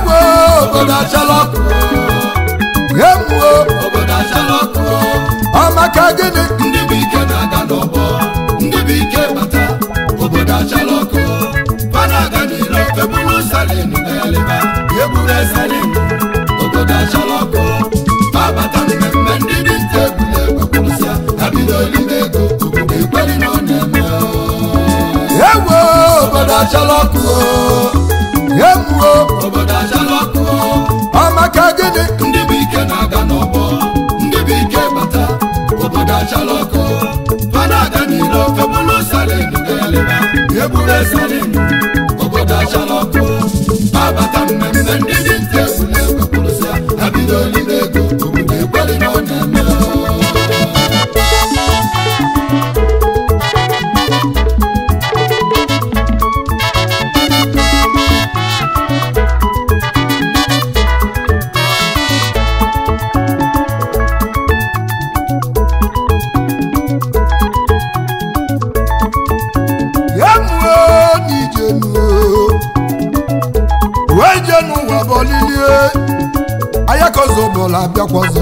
ewo obodo achala ọkụ emuo obodo achala ọkụ ọmaka gịnị ndị bụ ike na-aga n'ọgbọ ndị bụ ike bata obodo achala ọkụ fa na-aga n'iro ebulu salin na-eleba egburu salin obodo achala ọkụ fa bata mmemme ndị dị nta egbule egwekwurụsịa ha bido olibe ego obodo ekweli na ọ na-eme ewo obodo achala ọkụ emuo obodo achala ọkụ ọmaka gịnị ndị bụ ike na-aga n'ọgbọ ndị bụ ike bata obodo achala ọkụ fa na-aga n'iro ebulu salin na-eleba egburu salin obodo achala ọkụ fa bata mmemme ndị dị nta egbule egwekwurụsịa ha bido olibe ego obodo ekweli na ọ na-eme emuo n'ijenuo wee je n'ụwa bọlilie ayakozo bụla abịakwọzọ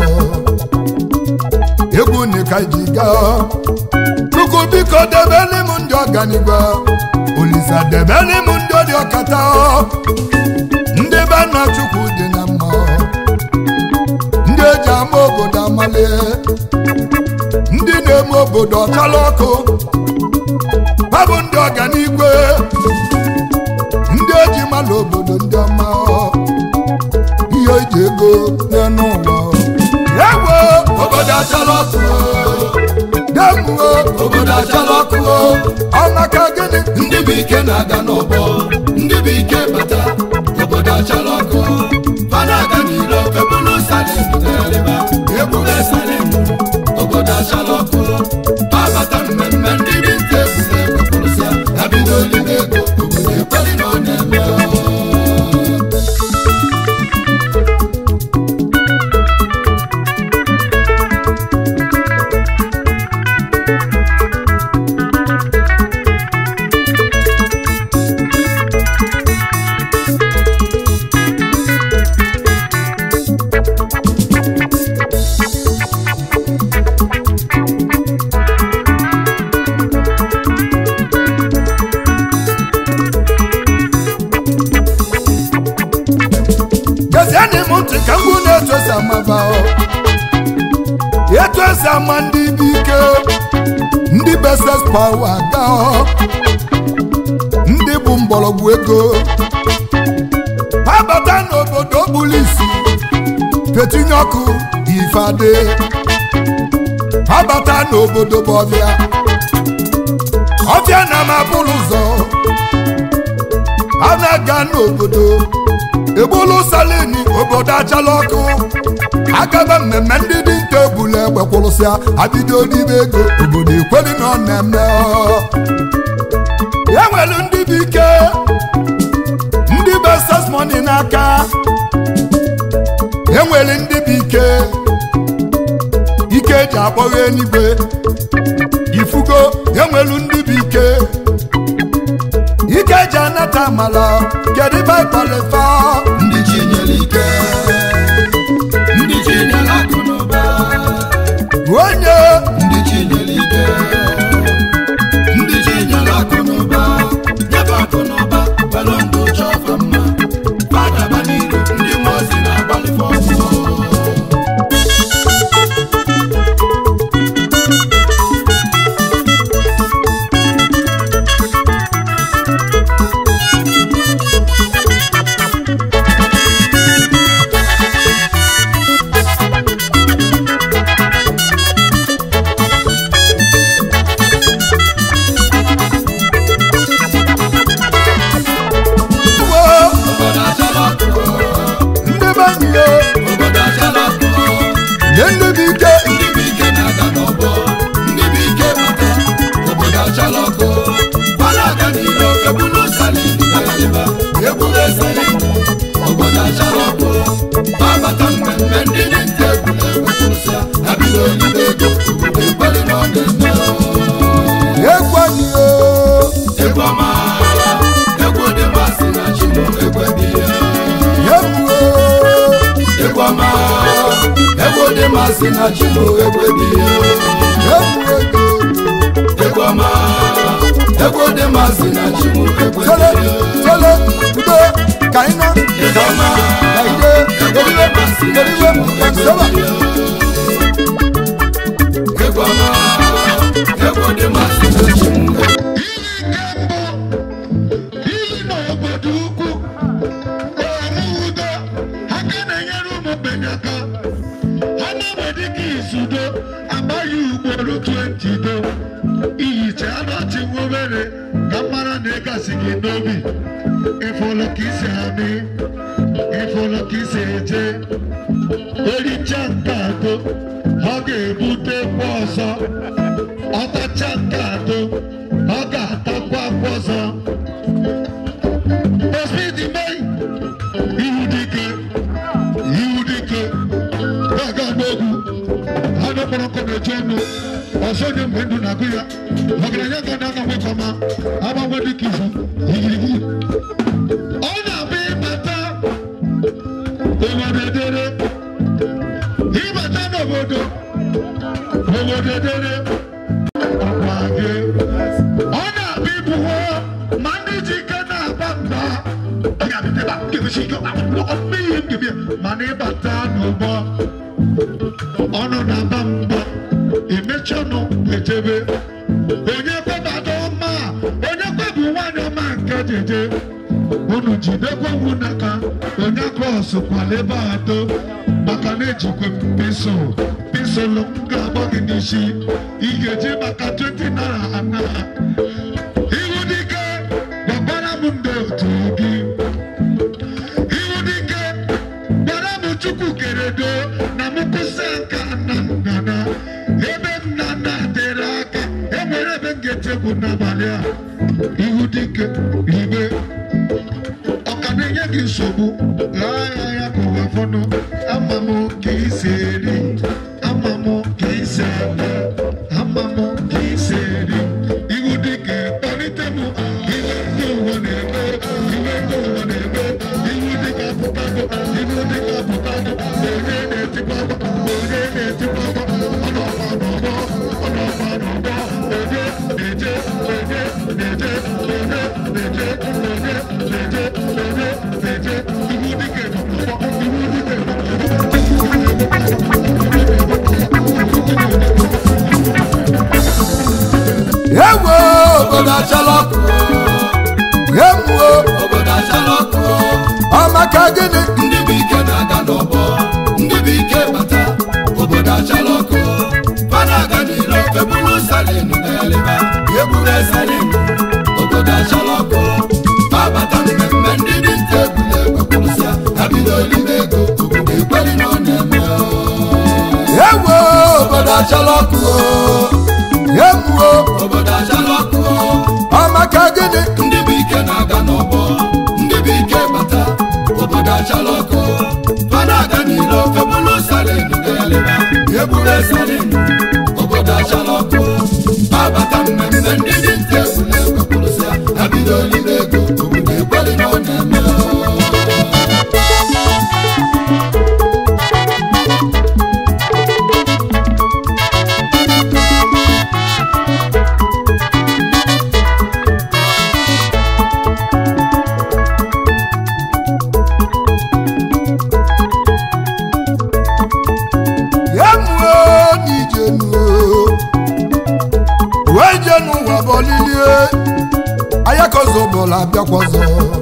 egwu nika ji gaa chukwu biko debeli m ndị ọganigwe olisa debeli m ndị ọdị ọkata ndị be nna chukwu dị na mma ndị eji ama obodo amalie ndị na-eme obodo ọchala ọkụ ha bụ ndị ọganigwe ndị eji mala obodo ndị ọma ihe eji ego n'elu ụwa ewo obodo achala ọkụ demuo obodo achala ọkụ ọmaka gịnị ndị bụ ike na-aga n'ọgbọ ndị bụ ike bata obodo achala ọkụ fa na-aga n'iro ebulu salin na-eleba egburu salin obodo achala ọkụ fa bata mmemme ndị dị nta egbule egwekwurụsịa ha bido olibe ego obodo ekweli na ọ na-eme gezienị m ntị ka mgbu na-etu esi amaba etu esi ama ndị bụ ike ndị beses pawa ga ndị bụ mgbọrọgwụ ego ha bata n'obodo bụrụ isi fetinye ọkụ ifeade ha bata n'obodo bụ ọbịa ọbịa na mabụrụ ụzọ ha na-aga n'obodo egbulu salini obodo achala ọkụ agaba mmemme ndị dị nta ebule egbe kwụrụsịa abido n'ime ego obodo ekweli na ọ na-eme ọ. ya nwere ndị bụ ike ndị bụ ses moni n'aka e nwere ndị bụ ike ike eji akpọghị eluigwe ifugo e nwere ndị bụ ike ike eji anata amala kedu ibe kpọlefa ndị chi nyere ike ndị chi nyere akụ na ụba onye ndị chi nyere ike ndị chi nyere akụ na ụba nyebe akụ na ụba kwere ndụ chọfa mma fadaba n'iru ndị mmụọ ozi na-agbalịfe ọgwụ wo obodo achala ọkụ ndị be anyị yo obodo achala ọkụ nye ndị bụ ike ndị bụ ike na-aga n'ọgbọ ndị bụ ike mata obodo achala ọkụ gbara aga n'iro ebulu salin na-eleba egburu salin obodo achala ọkụ babata mmemme ndị dị nta egbule egwekwurụsịa ha bido olibe ego obodo ekweli na ọ na-eme egwu anyị yo egwu ọma egwu dị masị na chimo egwe dị ya egwu masị na chimo ekwebi egwu ego egwu ọma egwu dị masị na chimo tele ekwebi tele udo ka anyị na egwu ọma ka ide egwu dị eriwe masị na eriwe chimo ka nseba ekwebi egwu ọma egwu dị masị na chimo Iyi na obodo ukwu ọrụ udo aka na-enyere ụmụ mgbenye aka ha na-ewede ka izudo amaghị ugboro 20 do ihicha anọchi nwa obere ka mara na ịgasị gị n'obi ịfụlụ ka isi amị ịfụlụ ka isi eje ericha nke atọ ọ ga-ebute kwa ọzọ ọtacha nke atọ ọ ga-atakwa kwa ọzọ Ospidi May, ihu dike, ihu dike, na-aga n'ogwu, ha dọkpọrọ nkọ na-eche ọnụ, ọsọ onye mgbe ndụ na-agụ ya, ọgaranya ga na agbanwe nke ọma, agbanwe dịka izu, yigirigi. Ọ na-abịa ịbata obodo edere, ịbata n'obodo, obodo edere, ọkwa gị. Ọ na-abịa ịbụwo ma ndị ji ike na-aba mba ọ ga-abịa ebe a ga-egosi ike ọkpụkpọ ihe ngebi mana ịbata n'ụgbọ ọnụ na-aba mba emechi ọnụ ejebe onye kwebata ọma onye kwebu nwaanyị ọma nke jeje unu jidekwa nwu n'aka onye kros kwala ebe atọ maka na ejikwe m pisụl pisụl m ga-agba gị n'isi ị ga-eji maka 20 naira ana ihu dike gwakwara m ndị otu gị ihu dike gwara m chukwu keredo na m kwụsị aka na nnana ebe nnana tere aka enwere ebe m ga-etekwu n'abalị a ihu dike ribe ọ ka na-enye gị nsogbu laa ya ya ka ụwa fọnụ ama m ka isi eri ama m ka isi eme ama m ka isi eri ihu dike kpalite m iwe ndị ụwa na-eme iwe ndị ụwa na-eme ihu dike apụtago ihu dike apụtago onye na-etikwa akwa onye na-etikwa akwa ọ nọkwa n'ọgbọ ọ nọkwa n'ọgbọ onye na-eje onye na-eje onye na-eje onye na-eje onye na-eje ihu dike nọ n'ọgbọ ihu dike nọ ewo obodo achala ọkụ emuo obodo achala ọkụ ọmaka gịnị ndị bụ ike na-aga n'ọgbọ ndị bụ ike bata obodo achala ọkụ fa na-aga n'ilo ebulu salin na-eleba egburu salin obodo achala ọkụ fa bata mmemme ndị dị nta ebule ekwepụrụsịa ha bido olibe ego obodo ekweli na ọ na-eme ewo obodo achala ọkụ emuo obodo achala ọkụ ọmaka gịnị ndị bụ ike na-aga n'ọgbọ ndị bụ ike bata obodo achala ọkụ fa na-aga n'ilo ebulu salin na-eleba egburu salin obodo achala ọkụ fa bata mmemme ndị dị nta ebule ekwepụrụsịa ha bido olibe ego obodo ekweli na ọ na-eme emuo n'ijenuo wee je n'ụwa bọlilie ayakozọ bụla abịakwọzọ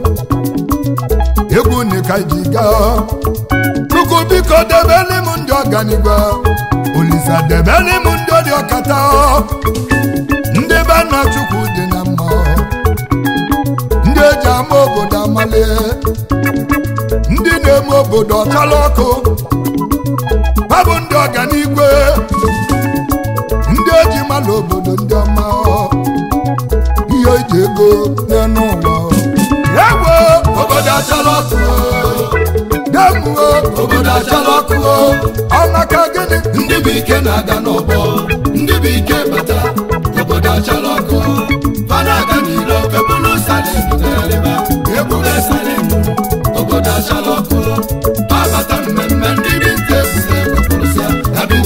egwu nika ji gaa chukwu biko debeli m ndị ọganigwe olisa debeli m ndị ọdị ọkata ndị be nna chukwu dị na mma ndị eji ama obodo amalie ndị na-eme obodo ọchala ọkụ ha bụ ndị ọganigwe ndị eji mala obodo ndị ọma ihe eji ego n'elu ụwa ewo obodo achala ọkụ demuo obodo achala ọkụ ọmaka gịnị ndị bụ ike na-aga n'ọgbọ ndị bụ ike bata obodo achala ọkụ fa na-aga n'ilo ebulu salin na-eleba egburu salin obodo achala ọkụ fa bata mmemme ndị dị nta ebule ekwepụrụsịa ha bido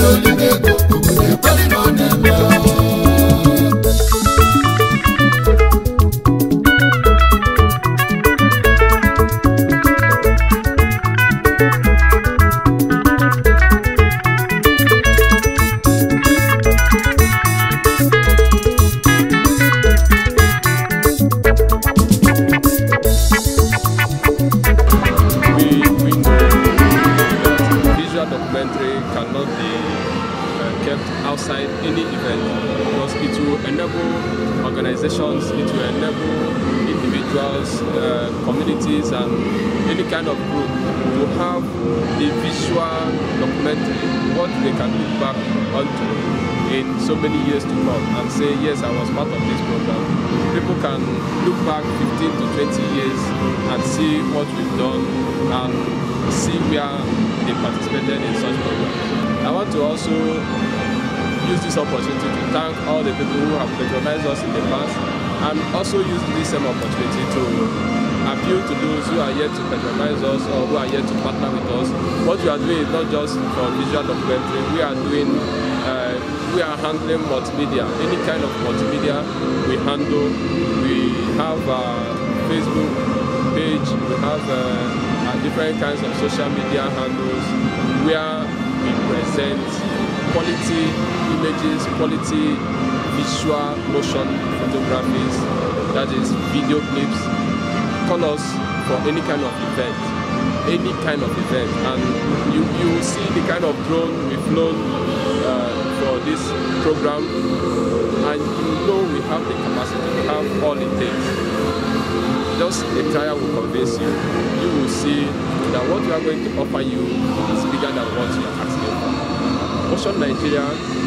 outside any event because it will enable organizations, it will enable individuals, uh, communities, and any kind of group to have a visual documentary, what they can look back onto in so many years to come and say, yes, I was part of this program. People can look back 15 to 20 years and see what we've done and see where they participated in such programs. I want to also use this opportunity to thank all the people who have patronized us in the past and also use this same opportunity to appeal to those who are yet to patronize us or who are yet to partner with us. What we are doing is not just for visual documentary, we are doing uh, we are handling multimedia, any kind of multimedia we handle. We have a Facebook page, we have uh, uh, different kinds of social media handles where we present quality images, quality visual motion photographies, that is video clips, colors for any kind of event, any kind of event. And you, you will see the kind of drone we've flown uh, for this program and you know we have the capacity, we have all it takes. Just a trial will convince you. You will see that what we are going to offer you is bigger than what you are asking for. Ocean Nigeria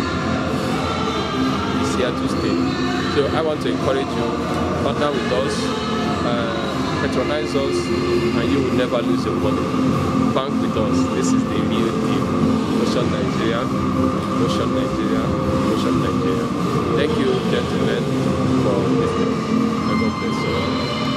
is here to stay. So I want to encourage you, partner with us, uh, patronize us, and you will never lose your money. Bank with us. This is the real deal. Ocean Nigeria, Ocean Nigeria, Ocean Nigeria. Thank you, gentlemen, for listening. God bless you.